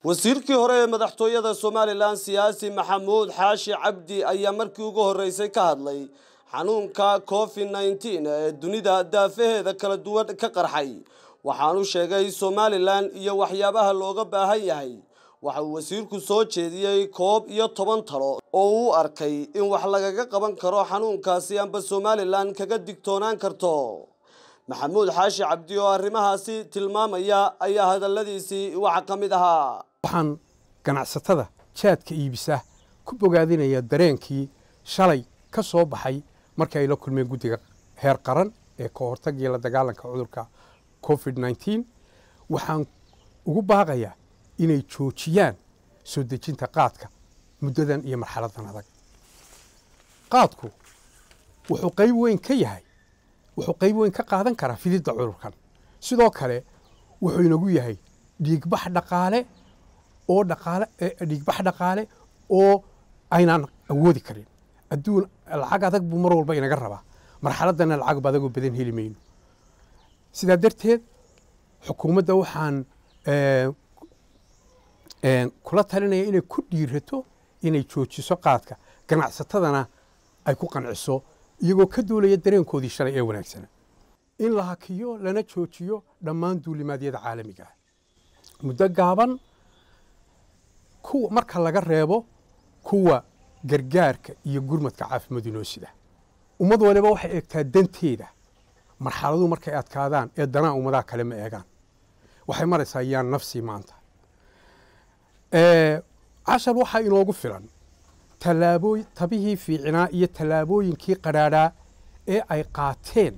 wasiirkii hore ee madaxtooyada somalilan siyaasi maxamuud xaashi cabdi ayaa markii ugu horreysay ka hadlay xanuunka covid nneteen ee dunida daafaheeda kala duwan ka qarxay waxaanu sheegay somalilan iyo waxyaabaha looga baahan yahay waxa uu wasiirku soo jeediyey koob iyo toban talo oo uu arkay in wax lagaga qaban karo xanuunkaasi amba somalilan kaga digtoonaan karto maxamuud xaashi cabdi oo arrimahaasi tilmaamaya ayaa hadalladiisii waxa ka mid ahaa waxaan ganacsatada jaadka iibisa ku bogaadinaya dareenkii shalay ka soo baxay markii ay la kulmeen guddiga heer qaran ee ka hortagii la dagaalanka cudurka covid nneteen waxaan ugu baaqayaa inay joojiyaan soo dejinta qaadka muddadan iyo marxaladan adag qaadku wuxuu qayb weyn ka yahay wuxuu qayb weyn ka qaadan karaa fididda cudurkan sidoo kale wuxuu inagu yahay dhiigbax dhaqaale oo dhaqaale dhiigbax dhaqaale oo aynaan awoodi karin adduun lacag adag buu mar walba inaga rabaa marxaladdana lacag adagoo badan heli mayno sidaa darteed xukuumadda waxaan kula talinaya inay ku dhiirato inay joojiso qaadka ganacsatadana ay ku qanciso iyagoo ka duulaya dareenkoodii shalay ee wanaagsana in la hakiyo lana joojiyo dhammaan duulimaadyada caalamiga ah muddo gaaban kuwa marka laga reebo kuwa gargaarka iyo gurmadka caafimaadu inoo sida ummad waliba waxay eegtaa danteeda marxaladuhu markay adkaadaan ee danaa ummadaha kale ma eegaan waxay maraysaa yaan nafsii maanta cashar waxaa inoogu filan tallaabooy tabihii fiicinaa iyo tallaabooyinkii qadhaadhaa ee ay qaateen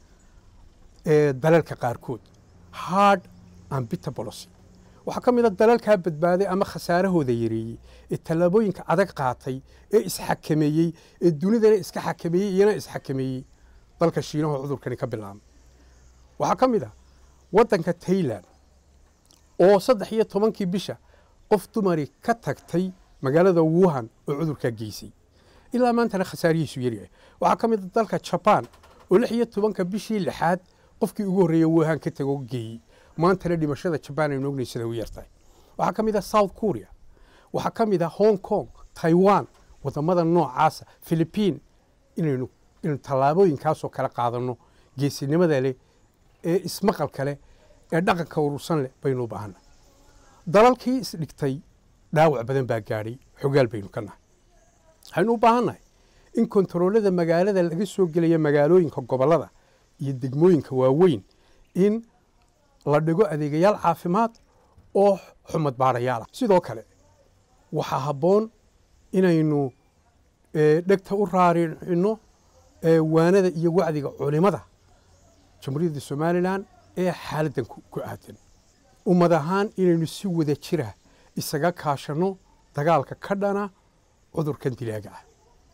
dalalka qaarkood hard and bitter policy waxaa ka mid a dalalkaa badbaaday ama khasaarahooda yareeyey ee tallaabooyinka adag qaatay ee isxakameeyey ee dunidana iska xakameeyey iyana isxakameeyey dalka shiinahoo cudurkani ka bilaabay waxaa ka mid ah waddanka tailand oo saddex iyo tobankii bisha qof dumari ka tagtay magaalada wuhan oo cudurkaa geysay ilaa maantana khasaarihiisu yaryahay waxaa ka mid a dalka jabaan oo lix iyo tobanka bishii lixaad qofkii ugu horreeya wuhan ka tago geeyey maantana dhimashada jabaan aynu ognay sida u yartahay waxaa ka mid ah south korea waxaa ka mid ah hong kong taiwan wadamada noocaasa philibiin inaynu inaynu tallaabooyinkaasoo kale qaadanno geesinimada leh ee ismaqalka leh ee dhaqanka urursan leh baynu u baahanna dalalkii isdhigtay dhaawac badan baa gaadhay xogaal baynu ka nahay waxaynu u baahannahay in kontaroolada magaalada laga soo gelaya magaalooyinka gobollada iyo degmooyinka waaweyn in la dhigo adeegayaal caafimaad oo xumad baarayaal ah sidoo kale waxaa habboon inaynu dhegta u raaricino waanada iyo wacdiga culimada jamhuuriyadda somalilan ee xaaladdan ku aadan ummad ahaan inaynu si wada jira isaga kaashanno dagaalka ka dhana cudurkan dilaaga ah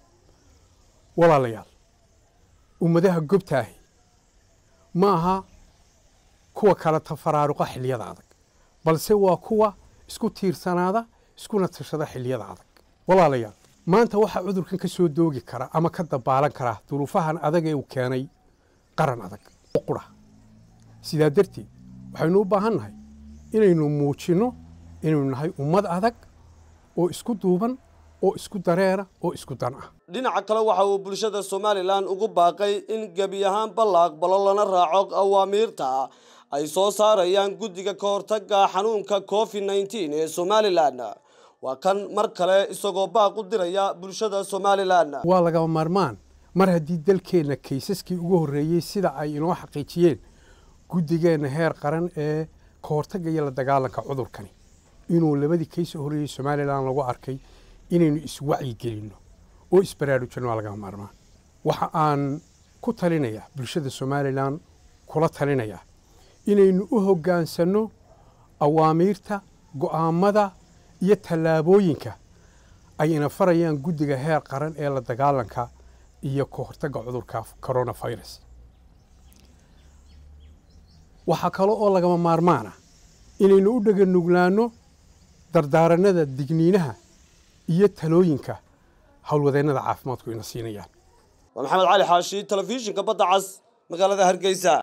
walaalayaal ummadaha gobtaahi ma aha kuwa kala tafaraaruqa xilliyada adag balse waa kuwa isku tiirsanaada iskuna tashada xilliyada adag walaalayaal maanta waxaa cudurkan ka soo doogi kara ama ka dabaalan kara duruufahan adag ee uu keenay qaran adag oo qura sidaa darteed waxaynu u baahan nahay inaynu muujinno inaynu nahay ummad adag oo isku duuban oo isku dareera oo isku dan ah dhinaca kale waxa uu bulshada somalilan ugu baaqay in gebi ahaanba la aqbalo lana raaco awaamiirta ay soo saarayaan guddiga ka hortagga xanuunka covid nneteen ee somalilan waa kan mar kale isagoo baaq u diraya bulshada somalilan waa lagama maarmaan mar haddii dalkeenna kaysaskii ugu horreeyey sida ay inoo xaqiijiyeen guddigeenna heer qaran ee ka hortagga iyo la dagaalanka cudurkani inuu labadii kays horreeyey somalilan lagu arkay inaynu iswacyi gelinno oo isbaraarujinno waa lagama maarmaan waxa aan ku talinayaa bulshada somalilan kula talinayaa inaynu u hoggaansanno awaamiirta go'aammada iyo tallaabooyinka ay ina farayaan guddiga heer qaran ee la dagaalanka iyo ka hortagga cudurka coronavirus waxaa kale oo lagama maarmaana inaynu u dheganuglaanno dardaaranada digniinaha iyo talooyinka howlwadeennada caafimaadku ina siinayaan waa maxamed cali xaashi telefishinka badda cas magaalada hargeysa